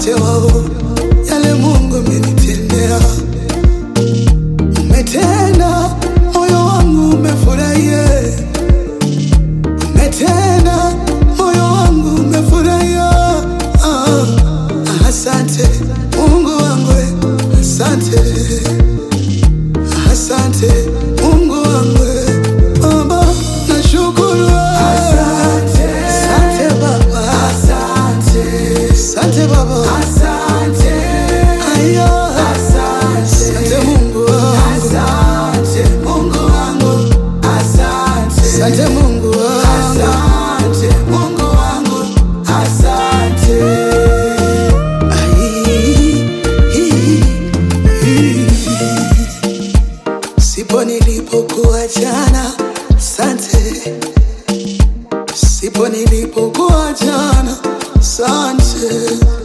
wote wao yale Mungu amenitendea. Umetenda, moyo wangu umefurahia. Umetenda, moyo wangu umefurahia. Ah, asante Mungu wangu, asante, asante Mungu wangu, Baba nashukuru. Asante, asante Baba, asante, asante Baba, asante, aya, asante, asante Mungu wangu, asante Mungu wangu, asante, asante Mungu wangu, asante Mungu wangu, asante. Ai, i, i. Sipo nilipokuwa jana, sante. Sipo nilipokuwa jana, sante.